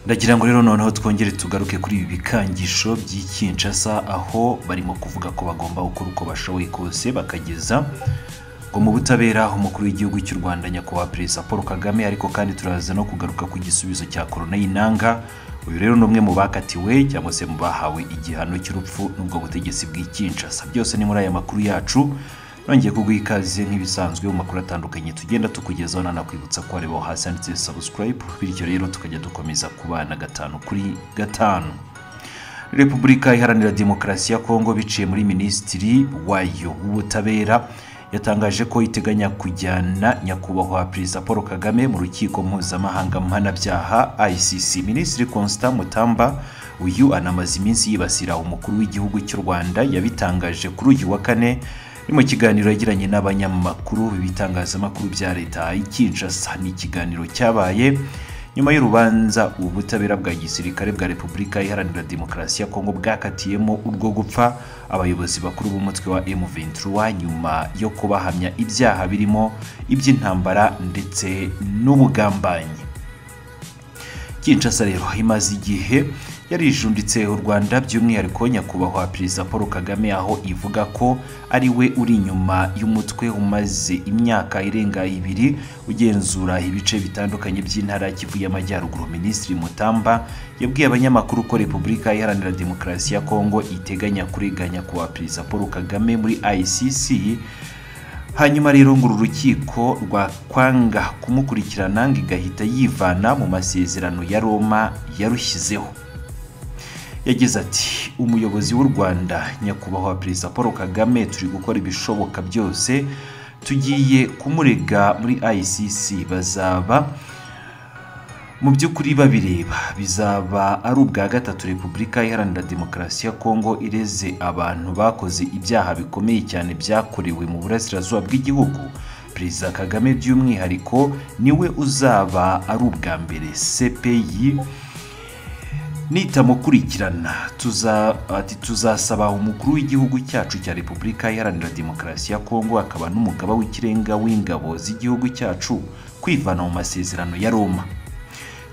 ndagira ngo rero noneho twongere tugaruke kuri ibi bikangisho by'ikinshasa aho barimo kuvuga ko bagomba gukora uko bashoboye kose bakageza ngo mu butabera umukuru w'igihugu cy'u rwanda nyakubahwa perezida paul kagame ariko kandi turaza no kugaruka ku gisubizo cya korona y'inanga uyu rero ni umwe mu bakatiwe cyangwa se mu bahawe igihano cy'urupfu n'ubwo butegetsi bw'ikinshasa byose ni muri aya makuru yacu nongeye kuguha ikaze nk'ibisanzwe mu makuru atandukanye tugenda tukugezaho nanakwibutsa ko wareba aho hasi handitse subscribe bityo rero tukajya dukomeza kubana gatanu kuri gatanu repubulika iharanira demokarasi ya kongo biciye muri minisitiri wayo w'ubutabera yatangaje ko iteganya kujyana nyakubahwa perezida paul kagame mu rukiko mpuzamahanga mpanabyaha icc minisitiri constant mutamba uyu anamaze iminsi yibasira umukuru w'igihugu cy'u rwanda yabitangaje kuri uyu wa kane ni mu kiganiro yagiranye n'abanyamakuru b'ibitangazamakuru bya leta ikinshasa ni ikiganiro cyabaye nyuma y'urubanza ubutabera bwa gisirikare bwa repubulika iharanira demokarasi ya kongo bwakatiyemo urwo gupfa abayobozi bakuru b'umutwe wa m23 nyuma yo kubahamya ibyaha birimo iby'intambara ndetse n'ubugambanyi kinshasa rero imaze igihe yarijunditse u rwanda by'umwihariko nyakubahwa perezida paul kagame aho ivuga ko ari we uri inyuma y'umutwe umaze imyaka irenga ibiri ugenzura ibice bitandukanye by'intara kivu y'amajyaruguru minisitiri mutamba yabwiye abanyamakuru ko repubulika iharanira demokarasi ya kongo iteganya kurega nyakubahwa perezida paul kagame muri icc hanyuma rero ngo uru rukiko rwakwanga kumukurikirana ngo igahita yivana mu masezerano ya roma yarushyizeho yagize ati umuyobozi w'u rwanda nyakubahwa perezida paul kagame turi gukora ibishoboka byose tugiye kumurega muri icc bazaba mu by'ukuri babireba bizaba ari ubwa gatatu repubulika iharanira demokarasi ya kongo ireze abantu bakoze ibyaha bikomeye cyane byakorewe mu burasirazuba bw'igihugu perezida kagame by'umwihariko niwe uzaba ari ubwa mbere cpi nitamukurikirana ati tuzasaba umukuru w'igihugu cyacu cya repubulika iharanira demokarasi ya kongo akaba n'umugaba w'ikirenga w'ingabo z'igihugu cyacu kwivana mu masezerano ya roma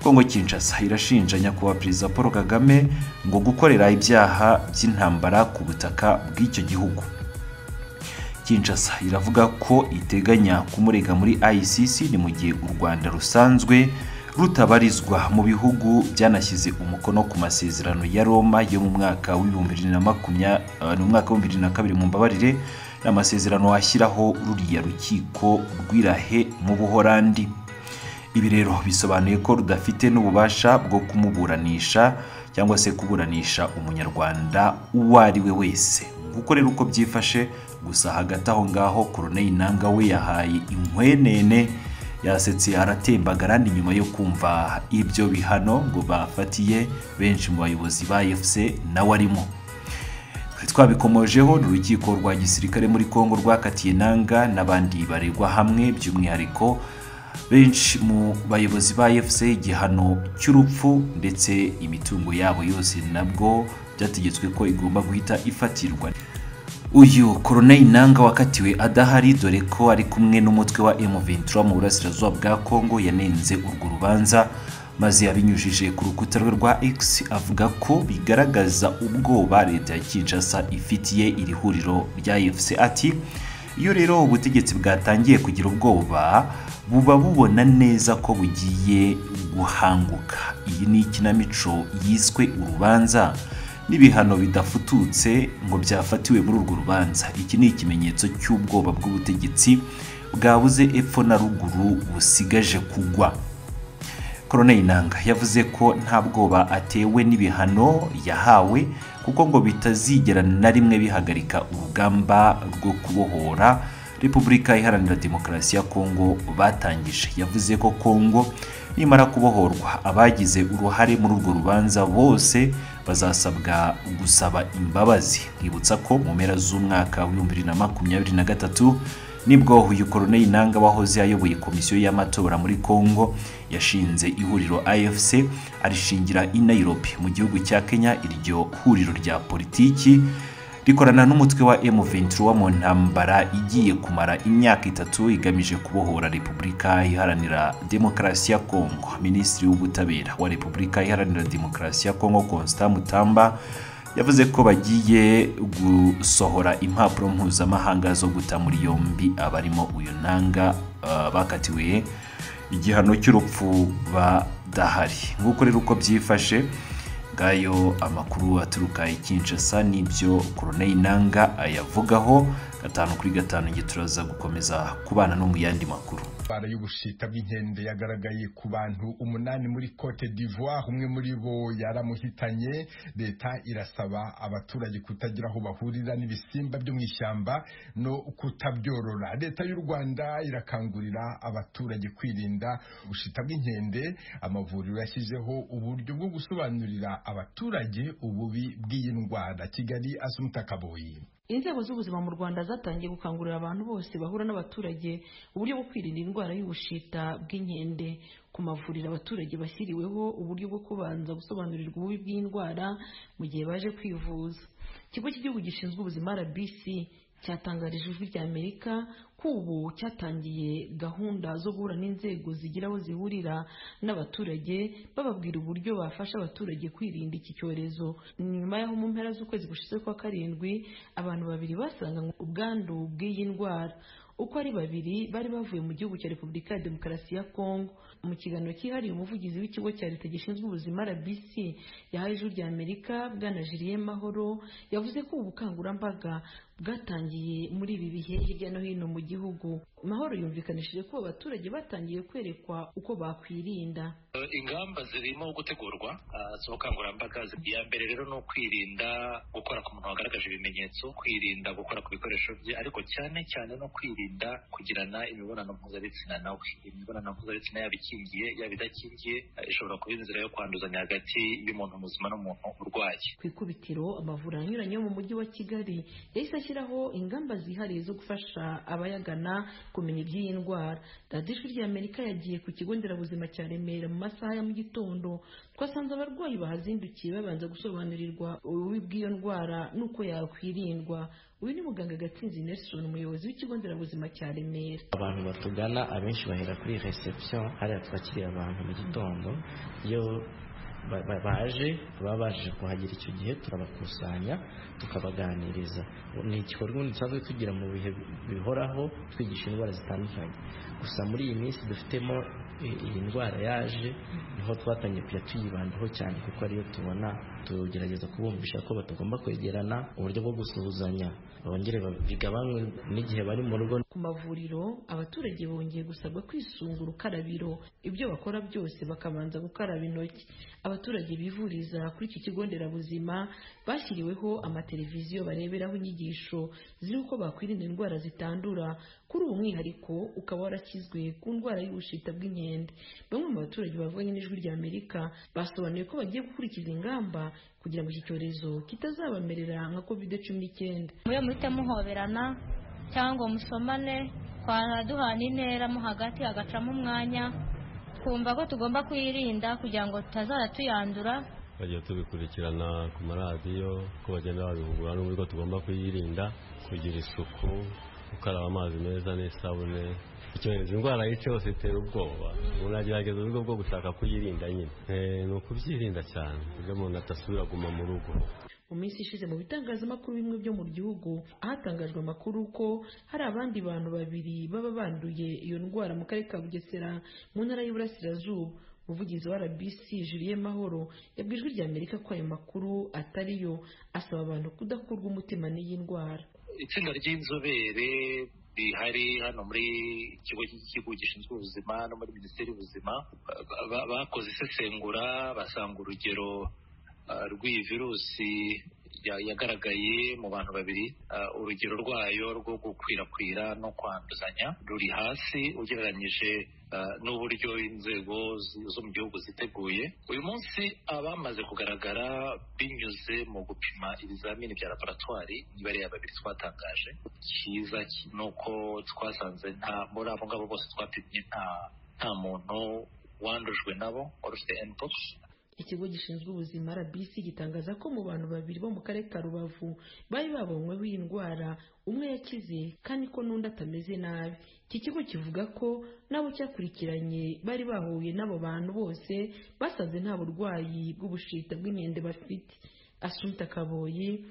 kongo kinshasa irashinja nyakubahwa perezida paul kagame ngo gukorera ibyaha by'intambara ku butaka bw'icyo gihugu kinshasa iravuga ko iteganya kumurega muri icc ni mu gihe u rwanda rusanzwe rutabarizwa mu bihugu byanashyize umukono ku masezerano ya Roma yo mu mwaka w'ibihumbi bibiri na makumyabiri mu mwaka w'ibihumbi bibiri na kabiri mu mbabarire ni amasezerano ashyiraho ruriya rukiko rw'irahe mu buhorandi ibi rero bisobanuye ko rudafite n'ububasha bwo kumuburanisha cyangwa se kuburanisha umunyarwanda uwo ari we wese gukorera uko byifashe gusa hagati aho ngaho koroneli nanga we yahaye inkwenene yasetse aratembagara ni nyuma yo kumva ibyo bihano ngo bafatiye benshi mu bayobozi ba efuse nawe arimo twabikomojeho urukiko rwa gisirikare muri congo rwakatiye nanga n'abandi baregwa hamwe by'umwihariko benshi mu bayobozi ba efuse igihano cy'urupfu ndetse imitungo yabo yose nabwo byategetswe ko igomba guhita ifatirwa uyu koroneli nanga wakatiwe adahari dore ko ari kumwe n'umutwe wa M23 mu burasirazuba bwa Kongo yanenze urwo rubanza maze abinyujije ku rukuta rwe rwa X avuga ko bigaragaza ubwoba leta ya Kinshasa ifitiye iri huriro rya FC ati iyo rero ubutegetsi bwatangiye kugira ubwoba buba bubona neza ko bugiye guhanguka iyi ni ikinamico yiswe urubanza n'ibihano bidafututse ngo byafatiwe muri urwo rubanza iki ni ikimenyetso cy'ubwoba bw'ubutegetsi bwabuze epfo na ruguru busigaje kugwa koroneli nanga yavuze ko nta bwoba atewe n'ibihano yahawe kuko ngo bitazigera na rimwe bihagarika urugamba rwo kubohora repubulika iharanira demokarasi ya kongo batangije yavuze ko kongo nimara kubohorwa abagize uruhare muri urwo rubanza bose bazasabwa gusaba imbabazi mwibutsa ko mu mpera z'umwaka w'ibihumbi bibiri na makumyabiri na gatatu nibwo uyu koroneli nanga wahoze ayoboye komisiyo y'amatora muri congo yashinze ihuriro afc arishingira i nairobi mu gihugu cya kenya iryo huriro rya politiki rikorana n'umutwe wa M23 mu ntambara igiye kumara imyaka itatu igamije kubohora Repubulika Iharanira Demokarasi ya Kongo Minisitiri w'Ubutabera wa Repubulika Iharanira Demokarasi ya Kongo Constant Mutamba yavuze ko bagiye gusohora impapuro mpuzamahanga zo guta muri yombi abarimo uyu nanga uh, bakatiwe igihano cy'urupfu badahari nk'uko rero uko byifashe ngayo amakuru aturuka i Kinshasa n'ibyo Corneille Nanga ayavugaho gatanu kuri gatanu nge turaza gukomeza kubana no mu yandi makuru indwara y'ubushita bw'inkende yagaragaye ku bantu umunani muri Cote d'Ivoire umwe muri bo yaramuhitanye leta irasaba abaturage kutagira aho bahurira n'ibisimba byo mu ishyamba no kutabyorora leta y'u Rwanda irakangurira abaturage kwirinda ubushita bw'inkende amavuriro yashyizeho uburyo bwo gusobanurira abaturage ububi bw'iyi ndwara Kigali Asumta Kaboyi inzego z'ubuzima mu rwanda zatangiye gukangurira abantu bose bahura n'abaturage uburyo bwo kwirinda indwara y'ubushita bw'inkende ku mavuriro abaturage bashyiriweho uburyo bwo kubanza gusobanurirwa ububi bw'indwara mu gihe baje kwivuza ikigo cy'igihugu gishinzwe ubuzima rbc cyatangarije ijwi rya amerika ko ubu cyatangiye gahunda zo guhura n'inzego zigira aho zihurira n'abaturage bababwira uburyo bafasha abaturage kwirinda iki cyorezo nyuma y'aho mu mpera z'ukwezi gushize kwa karindwi abantu babiri basanga ubwandu bw'iyi ndwara uko ari babiri bari bavuye mu gihugu cya repubulika ya demokarasi ya kongo mu kiganiro cyihariye umuvugizi w'ikigo cya leta gishinzwe ubuzima rbc yahaye ijwi rya amerika bwana jiriye mahoro yavuze ko ubukangurambaga bwatangiye muri ibi bihe hirya no hino mu gihugu mahoro yumvikanishije ko abaturage batangiye kwerekwa uko bakwirinda ingamba zirimo gutegurwa z'ubukangurambaga iya mbere rero ni ukwirinda gukora ku muntu wagaragaje ibimenyetso kwirinda gukora ku bikoresho bye ariko cyane cyane no kwirinda kugirana imibonano mpuzabitsina nawe imibonano mpuzabitsina yaba ikingiye yaba idakingiye ishobora kuba inzira yo kwanduzanya hagati y'umuntu muzima n'umuntu urwaye ku ikubitiro amavuriro anyuranye yo mu mujyi wa kigali yahise ashyiraho ingamba zihariye zo gufasha abayagana kumenya iby'iyi ndwara radiyo ry'amerika yagiye ku kigo nderabuzima cya remera mu masaha ya mu gitondo twasanze abarwayi bahazindukiye babanza gusobanurirwa ububi bw'iyo ndwara n'uko yakwirindwa uyu ni muganga gatsinzi nelson umuyobozi w'ikigo nderabuzima cya remera abantu batugana abenshi bahera kuri reception hariya twakiriye abantu mu gitondo iyo baje baba baje kuhagera icyo gihe turabakusanya tukabaganiriza ni igikorwa ubundi dusanzwe tugira mu bihe bihoraho twigisha indwara zitandukanye gusa muri iyi minsi dufitemo iyi ndwara yaje niho twatangiye kujya tuyibandaho cyane kuko ariyo tubona tugerageza kubumvisha ko batagomba kwegerana uburyo bwo gusuhuzanya bongere bigabanywe n'igihe bari mu rugo ku mavuriro abaturage bongeye gusabwa kwisunga urukarabiro ibyo bakora byose bakabanza gukaraba intoki abaturage bivuriza kuri iki kigo nderabuzima bashyiriweho amateleviziyo bareberaho inyigisho z'uko bakwirinda indwara zitandura kuri uwo mwihariko ukaba warakizwe ku ndwara y'ubushita bw'inkende bamwe mu baturage bavuganye n'ijwi rya amerika basobanuye ko bagiye gukurikiza ingamba kugira ngo iki cyorezo kitazabamerera nka covid cumi n'icyenda mube muhite muhoberana cyangwa musomane duhana intera mo hagati hagacamo umwanya twumva ko tugomba kuyirinda kugira ngo tutazara tuyandura bagiye tubikurikirana ku maradiyo ko bagenda babihugura n'uburyo tugomba kuyirinda kugira isuku gukaraba amazi meza n'isabune icyorezo indwara yose yose itera ubwoba umuntu agerageza uburyo bwo gushaka kuyirinda nyine ni ukubyirinda cyane kuburyo umuntu atasubira guma mu rugo mu minsi ishize mu bitangazamakuru bimwe byo mu gihugu ahatangajwe amakuru ko hari abandi bantu babiri baba banduye iyo ndwara mu karere ka bugesera mu ntara y'uburasirazuba umuvugizi wa rbc juriye mahoro yabwiye ijwi rya amerika ko ayo makuru atari yo asaba abantu kudakurwa umutima n'iyi ndwara itsinda ry'inzobere rihari hano muri ikigo cy'igihugu gishinzwe ubuzima no muri minisiteri y'ubuzima bakoze isesengura basanga urugero rw'iyi virusi yagaragaye mu bantu babiri urugero rwayo rwo gukwirakwira no kwanduzanya ruri hasi ugereranyije n'uburyo inzego zo mu gihugu ziteguye uyu munsi abamaze kugaragara binyuze mu gupima ibizamini bya laboratwari n'ibare ya babiri twatangaje cyiza ni uko twasanze nta muri abo ngabo bose twapimye nta muntu wandujwe nabo warufite endpox ikigo gishinzwe ubuzima rbc gitangaza ko mu bantu babiri bo mu karere ka rubavu bari babonyweho iyi ndwara umwe yakize kandi ko n'undi atameze nabi iki kigo kivuga ko n'abo cyakurikiranye bari bahuye n'abo bantu bose basanze nta burwayi bw'ubushita bw'inkende bafite asumpta kaboyi